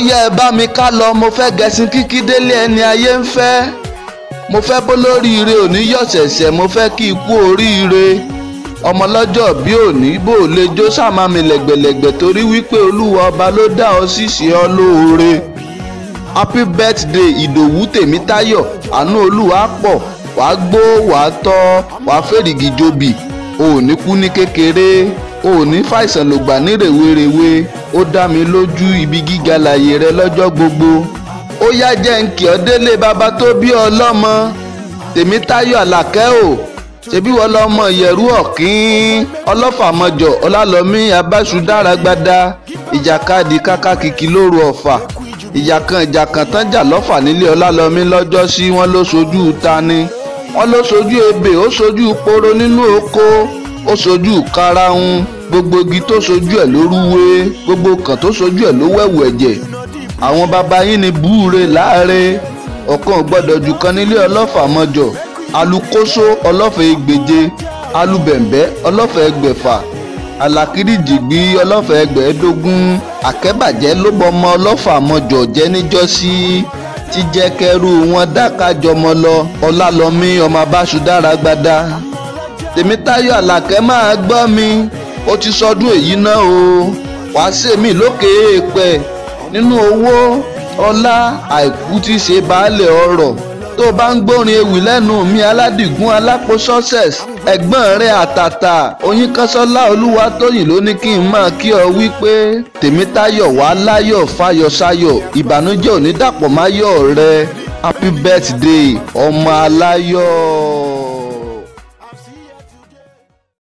yẹ ẹ bá mi ká lọ mo fẹ́ gẹṣin kíkí délé ẹni ayé ń fẹ́ mo fẹ́ bó lóríire òní yọ̀ṣẹ̀ṣẹ̀ mo fẹ́ kí ikú oríire ọmọ lọ́jọ́ bí òní bò lè jó sàmàmì lẹ̀gbẹ̀lẹ̀gbẹ̀ torí wípé olúwa ọba ló dá ọ ṣíṣe ọ lóore happy birthday ìdòwú tèmítáyọ̀ àánú olúwa pọ̀ wàá gbó wàá tọ́ wàá fèrègì jobi o ò ní kú ní kékeré o ò ní fàìsàn lògbà ní rèwerèwe ó dá mi lójú ibi gíga láàyè rẹ lọ́jọ́ gbogbo ó yá jẹ́ ń kí ọ délé bàbá tó bí ọ lọ́mọ tèmítáyọ̀ àlàkẹ́ o ṣebí wọ́n lọ́mọ ìyẹ̀rú ọ̀kín ọlọ́fàmọjọ ọlálọ́mí abáṣudáragbada ìjàkadì kákàkìkì lóru ọ̀fà ìjà kan ìjà kan tán jà lọ́fà nílé ọlálọ́mí lọ́jọ́ sí wọ́n ló sojú tani wọ́n ló sojú ebè ó sojú poro nínú oko ó sojú karahun gbogbo igi tó sojú ẹ̀ ló rúwé gbogbo kan tó sojú ẹ̀ ló wẹ̀wù ẹ̀jẹ̀ àwọn baba yín ni búure láàre ọ̀kan ò gbọ́dọ̀ jù kan nílé ọlọ́fà mọ́jọ alukoso ọlọ́fẹ̀ ẹgbẹ̀je alubẹ̀m̀bẹ́ ọlọ́fẹ̀ ẹgbẹ̀fà alakirìjìgbì ọlọ́fẹ̀ ẹgbẹ̀ẹ́dógún àkẹ́bàjẹ́ ló bọmọ ọlọ́fà mọ́jọ jẹ́ níjọ́sí tí jẹ́ kẹ́rù wọn dákájọmọ lọ ọlálọ́mí ọmọ abáṣudára gbada tèmítáyọ̀ àlàkẹ́ máa gbọ́ mi ó ti sọdún èyí náà o wàá sèmi lókè èèpẹ̀ nínú owó ọlá àìkú tí ṣe baálé ọrọ̀ tó bá ń gbórin ewì lẹ́nu mi aládìgún alápò success ẹ̀gbọ́n rẹ̀ àtàtà oyinkanṣọ́lá olúwatóyìn ló ní kí n máa kí ọ wípé tèmítáyọ̀ wá láyọ̀ fáyọ̀sáyọ̀ ìbànújẹ́ ò ní dàpọ̀ máyọ̀ rẹ happy birthday ọmọ aláyọ̀.